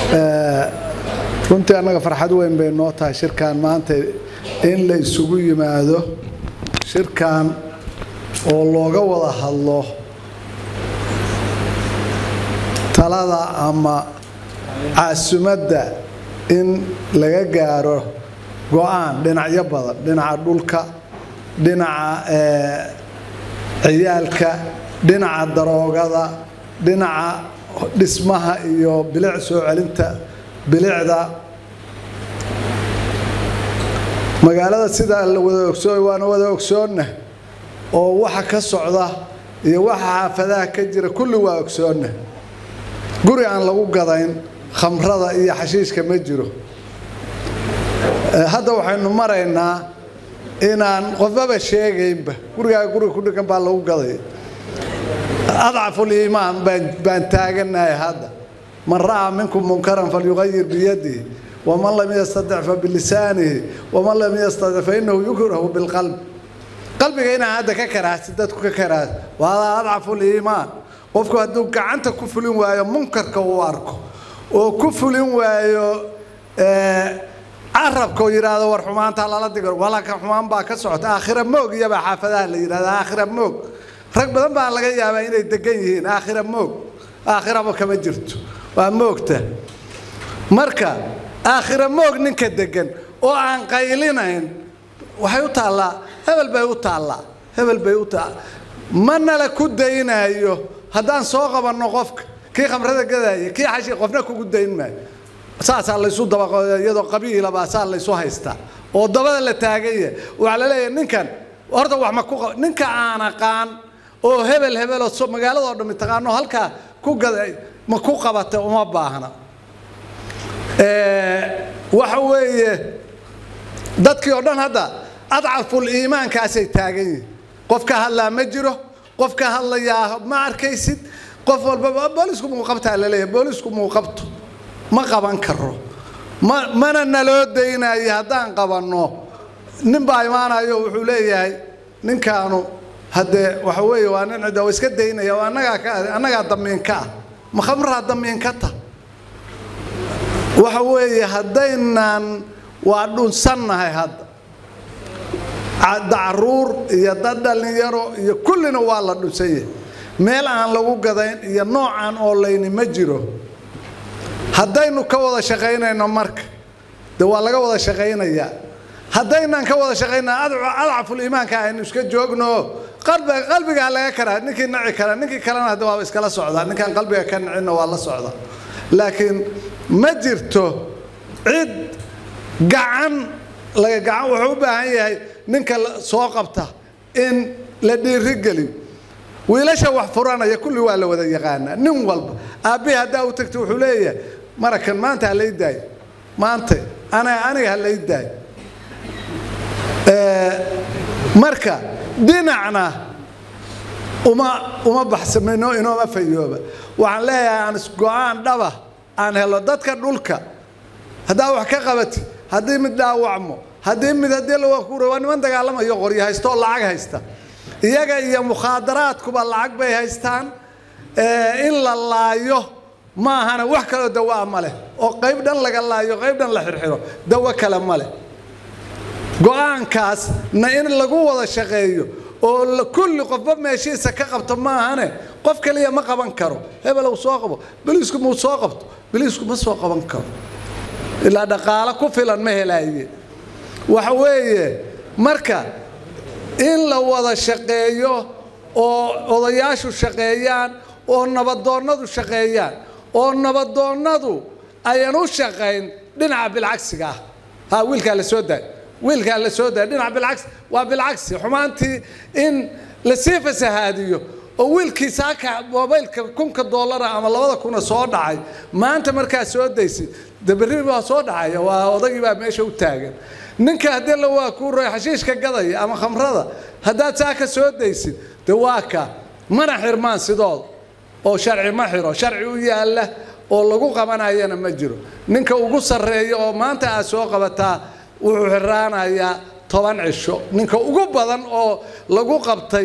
runtii annaga farxad weyn bay noo tahay shirkan maanta in la isugu yimaado shirkan oo looga wada hadlo talada ama caasimadda in laga gaaro go-aan dhinacyo badan dhinaca dhulka dhinaca ciyaalka dhinaca daroogada dhinaca dhismaha iyo bilic soo celinta bilicda magaalada sidaa la wada ogsoon waana wada ogsoonna oo waxa ka socda iyo waxa xaafadaha ka jira kulli waa ogsoonna guri aan lagu gadayn khamrada iyo xashiishka ma jiro hadda waxaynu maraynaa inaan qofbaba sheegaynba gurigaa guriga ku dhigan baa lagu gaday adcaful iimaan baan taaganahay hadda man ra'aa minkum munkaran falyuqayir biyadihi waman lam yastadic fa bilisaanihi waman lam yastadic fa inahu yukrahu bilqalb qalbiga inaan hadda ka karaasi dadku ka karaasi waa adcaful iimaan qofku hadduu gacanta ku fulin waayo munkarka uu arko oo ku fulin waayo carabka oo yidhaahdo war xumaantaa lala digo walaka xumaan baa ka socota aakhira moog iyabaa xaafadaha la yidhahda aakhira moog rag badan baa laga yaabaa inay degan yihiin aakhira moog aakhiraba kama jirto waa moogta marka aakhira moog ninka degan oo aan qaylinayn waxay u taallaa hebel bay u taallaa hebel bay u taallaa manala ku daynayo haddaan soo qabanno qofka kii khamrada gadaya kii xashi qofna kugu dayn maayo saasaa laysu dabaqo iyadoo qabiilabaa saa laysu haystaa oo dabada la taaganya waxaa la leeyahay ninkan horta wax ma ku ninka aan aqaan oo hebel hebeloo magaaladoo dhammi taqaano halkaa ku gaday ma ku qabata uma baahna waxa weeye dadkii oo dhan hadda adcaful iimaankaasay taagan yihin qof ka hadlaa ma jiro qof ka hadlayaa ma arkaysid qof walbaba boolisku muuqabtaa laleeyahay boolisku muuqabto ma qaban karo ma mana naloo daynayo haddaan qabanno nin baa imaanayo wuxuu leeyahay ninkaanu haddee waxa weeye waa nin cidda waa iska daynaya oo annagaa ka annagaa damiinka ah ma khamraa damiinka ta waxa weeye haddaynan waa dhunsannahay hadda dacaruur iyo dad dhallinyaro iyo kullina waa la dhunsan yahay meel aan lagu gadayn iyo noocaan oo layni ma jiro haddaynu ka wada shaqaynayno marka de waa laga wada shaqaynayaa haddaynan ka wada shaqaynaa adcaful iimaanka aynu iska joogno qalbigaa laga karaa ninkii naci kara ninkii kalena hadda waaba iskala socdaa ninkaan qalbiga ka nacinna waa la socda laakiin ma jirto cid gacan laga gacan wuxuu u baahan yahay ninka soo qabta in la dhiirigeliyo wiilasha wax furanaya kulli waa la wada yaqaanaa nin walba aabbihi haddaa u tagta wuxuu leeyahay marakan maanta ha lay daayo maanta ana aniga ha lay daayo marka dhinacna uma uma baxsamino inooma fayooba waxaan leeyahay aan go-aan dhaba aan helo dadka dhulka haddaa wax ka qabati haddii mid dhaawacmo haddii mid haddii lawa ku waa niman dagaalamayo qoryo haysta oo lacag haysta iyaga iyo mukhaadaraadkuba lacag bay haystaan in la laayo maahana wax kaloo dawaa ma leh oo qayb dhan laga laayo qayb dhan la xirxiro dawo kale ma leh go-aankaas na in lagu wada shaqeeyo oo kulli qofba meeshiisa ka qabto maahane qof kaliya ma qaban karo hebelow soo qabo biliisku muu soo qabto biliisku ma soo qaban karo ilaa dhaqaalo ku filan ma helaaye waxa weeye marka in la wada shaqeeyo oo odayaashu shaqeeyaan oo nabadoonnadu shaqeeyaan oo nabadoonnadu ayan u shaqayn dhinaca bilcagsiga ah ha wiilkaa la soo daay wiilkaa la soo daay dhinaca bilcagsi waa bilcagsi xumaantii in lasii fasahaadiyo oo wiilkii saaka mobaylka kunka doolara ama labada kuna soo dhacay maanta markaa soo daysid dabarri baa soo dhacaya waa odagii baa meesha u taagan ninka haddii la waa kuu roy xashiishka gadaya ama khamrada haddaad saa ka soo daysid de waa ka mana xirmaan sidooda oo sharci ma xiro sharci u yaalla oo lagu qabanayana ma jiro ninka ugu sarreeya oo maanta aad soo qabataa wuxuu xiraanayaa toban cisho ninka ugu badan oo lagu qabtay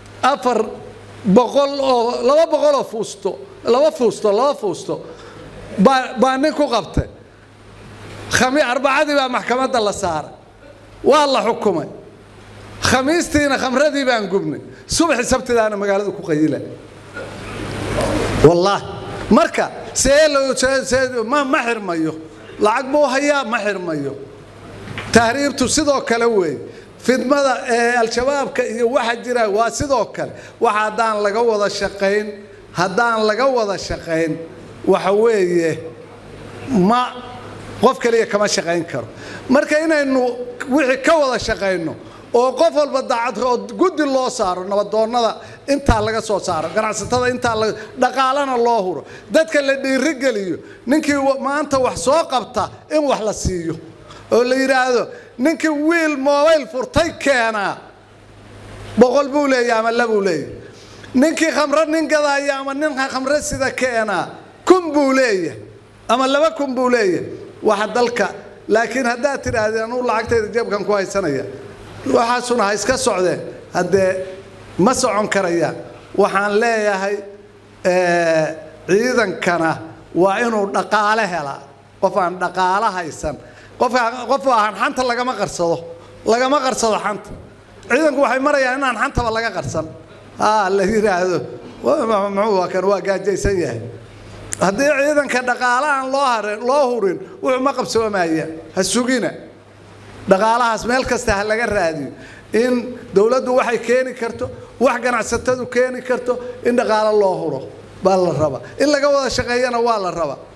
afar boqol oo laba boqol oo fuusto laba fuusto laba fuusto baa baa nin ku qabtay khami arbacadii baa maxkamadda la saaray waa la xukumay khamiistiina khamradii baan gubnay subaxi sabtidaana magaalada ku qayila wallaahi marka see loo see ma ma xirmayo lacag buu hayaa ma xirmayo tahriibtu sidoo kale weeye fidmada ee al-shabaabka iyo waxa jira waa sidoo kale waxa haddaan laga wada shaqayn haddaan laga wada shaqayn waxa weeye ma qof kaliya kama shaqayn karo marka inaynu wixii ka wada shaqayno oo qof walba daacad oo guddi loo saaro nabadoonnada intaa laga soo saaro ganacsatada intaa la dhaqaalana loo huro dadka la dhiirigeliyo ninkii maanta wax soo qabta in wax la siiyo oo la yidhaahdo ninkii wiil mobayl furtay keenaa boqol buu leeyahy ama labuu leeyahy ninkii khamro nin gadaaya ama nin khamro sida keenaa kun buu leeyahay ama laba kun buu leeyahay waxa dalka laakiin haddaad tidhaahdeen anuu lacagtayda jeebkan ku haysanaya waxaasuna ha iska socdeen haddee ma socon karayaan waxaan leeyahay ciidankana waa inuu dhaqaale helaa qof aan dhaqaalo haysan qofka qof aan xanta lagama qarsado lagama qarsado xanta ciidanku waxay marayaan inaan xantaba laga qarsan haa la yidhaahdo muxuu kan waa gaajaysan yahay haddii ciidanka dhaqaale aan loo harin loo hurin wuxuu ma qabsoomaya ha sugina dhaqaalahaas meel kasta ha laga raadiyo in dowladdu waxay keeni karto wax ganacsatadu keeni karto in dhaqaalo loo huro baa la rabaa in laga wada shaqeeyana waa la rabaa